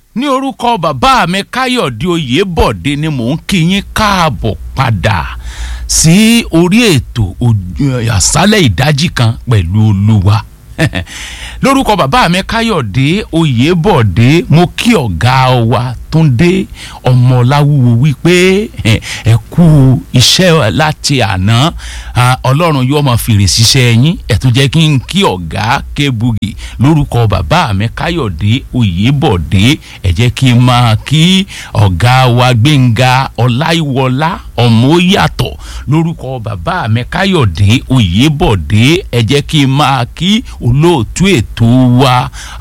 ní orúkọ bàbá mi káyọ̀dé oyèbọ̀dé ni mò ń kí yín káàbọ̀ padà sí orí ètò àṣálẹ̀ ìdájí kan pẹ̀lú olúwa lórúkọ bàbá mi káyọ̀dé oyèbọ̀dé mo kí ọ̀gá wa túndé ọmọláwúwo wípé ẹ kú iṣẹ́ láti àná ọlọ́run yóò máa fèrè ṣiṣẹ́ yín ẹ tún jẹ́ kí n kí ọ̀gá kébùgì lórúkọ bàbá mi káyọ̀dé oyèbọ̀dé ẹ jẹ́ kí n máa kí ọ̀gá wa gbẹ̀ngà ọláìwọlá ọmọ yàtọ̀ lórúkọ bàbá mi káyọ̀dé oyèbọ̀dé ẹ jẹ́ kí n máa kí olóòtú ètò wa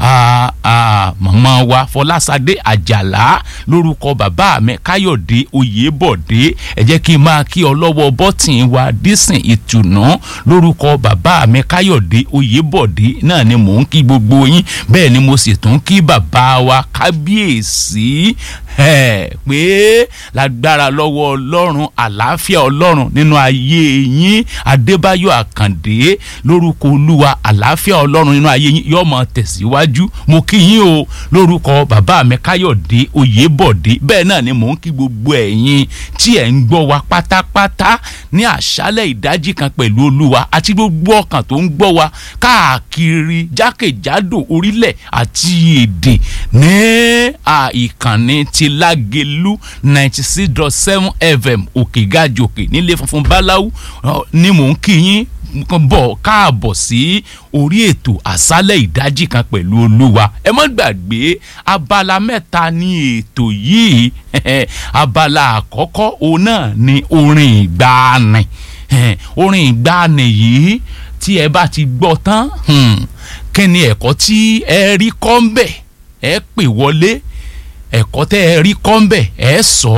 màmá wa fọlásadé àjàlá lórúkọ bàbá mi káyọ̀dé oyèbọ̀dé ẹ jẹ́ kí n máa kí ọlọ́wọ́ bọ́tìn wa dísìn ìtùnú lórúkọ bàbá mi káyọ̀dé oyèbọ̀dé náà ni mò ń kí gbogbo yín bẹ́ẹ̀ ni mo sì tún kí bàbá wa kábíyèsí pé lágbára lọ́wọ́ ọlọ́run àlàáfíà ọlọ́run nínú ayé yín adébáyọ̀ àkàndé lórúkọ olúwa àlàáfíà ọlọ́run nínú ayé yín yóò máa tẹ̀síwájú mo kí yín o lórúkọ bàbá mi káyọ̀dé oyèbọ̀dé bẹ́ẹ̀ náà ni mò ń kí gbogbo ẹ̀yin tí ẹ̀ ń gbọ́ wa pátápátá ní àṣálẹ̀ ìdájí kan pẹ̀lú olúwa àti gbogbo ọkàn tó ń gbọ́ wa káàkiri jákèjádò orílẹ̀ àti èdè ní ìkànnì ti lágelu ninety six dot seven fm òkègájòkè nílé funfun báláwú ni mò ń kí yín bọ̀ káàbọ̀ sí orí ètò àṣálẹ̀ ìdájí kan pẹ̀lú olúwa ẹ má gbàgbé abala mẹ́ta ní ètò yìí abala àkọ́kọ́ òun náà ni orin ìgbàanì orin ìgbàanì yìí tí ẹ bá ti gbọ́ tán kí ni ẹ̀kọ́ tí ẹ rí kọ́ ń bẹ̀ ẹ pè wọlé ẹ̀kọ́ tẹ́ ẹ rí kọ́ ń bẹ̀ ẹ sọ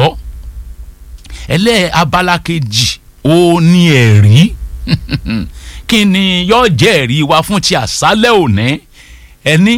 ẹlẹ́ abala kejì ó ní ẹ̀rí kí ni yóò jẹ́ ẹ̀rí wa fún ti àṣálẹ̀ òní ẹni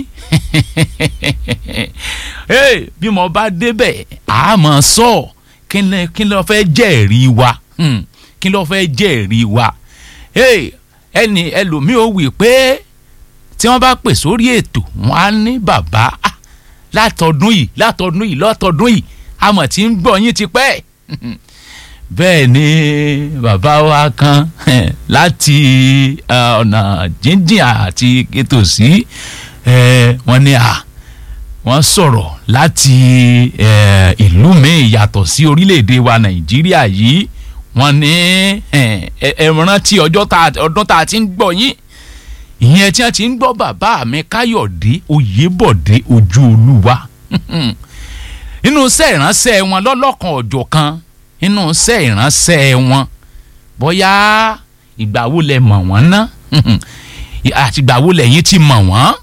bí mo bá débẹ̀ a máa sọ kí ló fẹ́ jẹ́ ẹ̀rí wa kí ló fẹ́ jẹ́ ẹ̀rí wa ẹni ẹlòmíì ó wí pé tí wọ́n bá pè sórí ètò wọn á ní bàbá látọdún yìí látọdún yìí látọdún yìí àmọ̀ tí ń gbọ́ yín ti pẹ́ bẹ́ẹ̀ ni bàbá wa kan láti ọ̀nà jíjìn àti ìtòsí wọ́n ní à wọ́n sọ̀rọ̀ láti ìlú míì yàtọ̀ sí orílẹ̀-èdè wa nàìjíríà yìí wọ́n ní ẹ rántí ọdún tá a ti ń gbọ́ yín ìyẹn tí wọ́n ti ń gbọ́ bàbá mi káyọ̀dé oyèbọ̀dé ojú olúwa nínú iṣẹ́ ìránṣẹ́ wọn lọ́lọ́kan ọ̀jọ̀ kan nínú iṣẹ́ ìránṣẹ́ wọn bóyá ìgbà wo lẹ mọ̀ wọ́n ná àti ìgbà wo lẹ́yìn ti mọ̀ wọ́n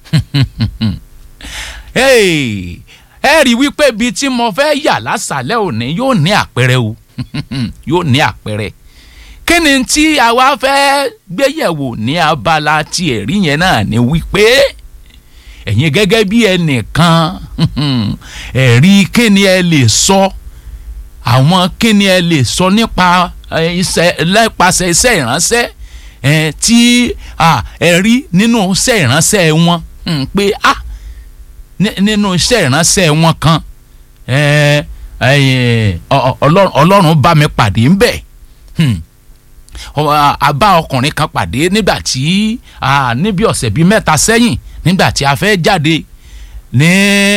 ẹ rí wípé ibi tí mo fẹ́ yà lásàlẹ̀ òní yóò ní àpẹẹrẹ o yóò ní àpẹẹrẹ kí ni tí àwa fẹ́ gbéyẹ̀wò ní abala tí ẹ̀rí yẹn náà ni wípé ẹ̀yin gẹ́gẹ́ bí ẹnìkan ẹ̀rí kí ni ẹ lè sọ àwọn kí ni ẹ lè sọ nípa iṣẹ́ nípasẹ̀ iṣẹ́ ìránṣẹ́ tí ẹ rí nínú iṣẹ́ ìránṣẹ́ wọn pé ah nínú iṣẹ́ ìránṣẹ́ wọn kan ọlọ́run bá mi pàdé ńbẹ̀ a bá ọkùnrin kan pàdé nígbà tí níbi ọ̀sẹ̀ bíi mẹ́ta sẹ́yìn nígbà tí a fẹ́ jáde ní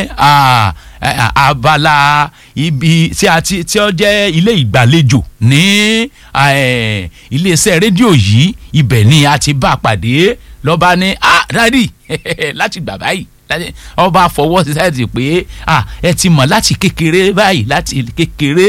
abala ibi tí a ti tí ó jẹ́ ilé ìgbàlejò ní iléeṣẹ́ rédíò yìí ibẹ̀ ni a ti bá a pàdé lọ́ba ní ah dádì láti gbà báyìí ọba fọwọ́ sí sáyẹ̀tì pé ah ẹ ti mọ̀ láti kékeré báyìí láti kékeré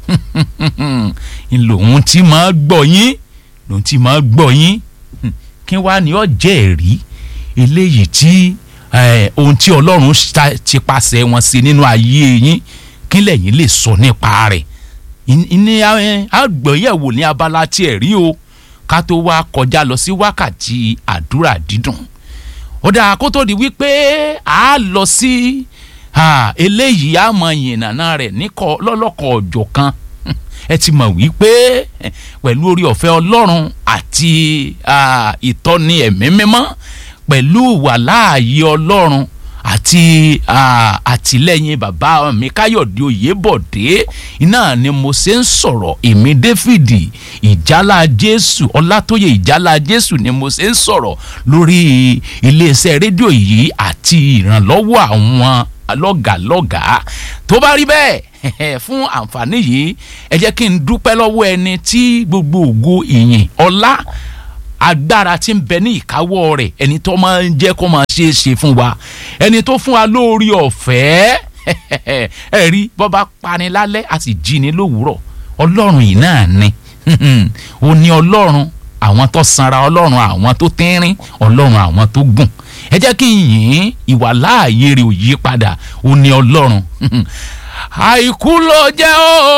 lòun ti máa gbọ́ yín lòun ti máa gbọ́ yín kí wàá ní ọ jẹ́ ẹ̀rí eléyìí tí ohun tí ọlọ́run ti pàṣẹ wọn sí nínú ayé yín kí lẹ́yìn lè sọ nípa rẹ̀ ní àgbẹ̀yẹ̀wò ní abala tí ẹ̀ rí o ká tó wá kọjá lọ sí wákàtí àdúrà dídùn ó dáa kó tó di wípé a lọ sí eléyìí a mọ ìyìnàna rẹ̀ níkọ lọ́lọ́kọ̀ ọ̀jọ̀ kan ẹ ti mọ̀ wípé pẹ̀lú orí ọ̀fẹ́ ọlọ́run àti ìtọ́ni ẹ̀mí mímọ́ pẹ̀lú wàláàyè ọlọ́run àti àtìlẹ́yìn bàbá mi káyọ̀dé oyèbọ̀dé iná ni mo ṣe ń sọ̀rọ̀ èmi dáfídì ìjálá jésù ọlátóyè ìjálá jésù ni mo ṣe ń sọ̀rọ̀ lórí iléeṣẹ́ rédíò yìí àti ìrànlọ́wọ́ àwọn lọ́gàlọ́gàá tó bá rí bẹ́ẹ̀ fún àǹfààní yìí ẹ jẹ́ kí n dúpẹ́ lọ́wọ́ ẹni tí gbogbo ògo ìyìn ọlá agbára tí ń bẹ ní ìkáwọ́ rẹ̀ ẹni tó máa ń jẹ́ kó máa ṣe é ṣe fún wa ẹni tó fún wa lórí ọ̀fẹ́ ẹ rí bọ́ bá pani lálẹ́ a sì jí ni lówùúrọ̀ ọlọ́run yìí náà ni ó ní ọlọ́run àwọn tó sanra ọlọ́run àwọn tó tínrín ọlọ́run àwọn tó gùn ẹ jẹ́ kí n yìn ìwà láàyè rẹ̀ ò yí padà ó ní ọlọ́run àìkú ló jẹ́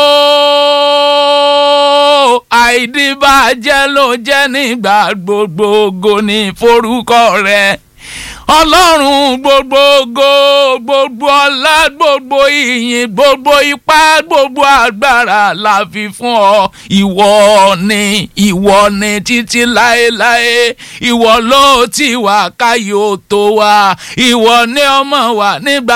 ooo àìdíbàjẹ́ ló jẹ́ nígbà gbogbogbò ní forúkọ rẹ̀ ọlọ́run gbogbogbò gbogbo ọlá gbogbo ìyìn gbogbo ipá gbogbo agbára la fi fún ọ ìwọ ni ìwọ ni títí láéláé ìwọ ló ti wà káyọ̀ tó wà ìwọ ni ọmọ wa nígbà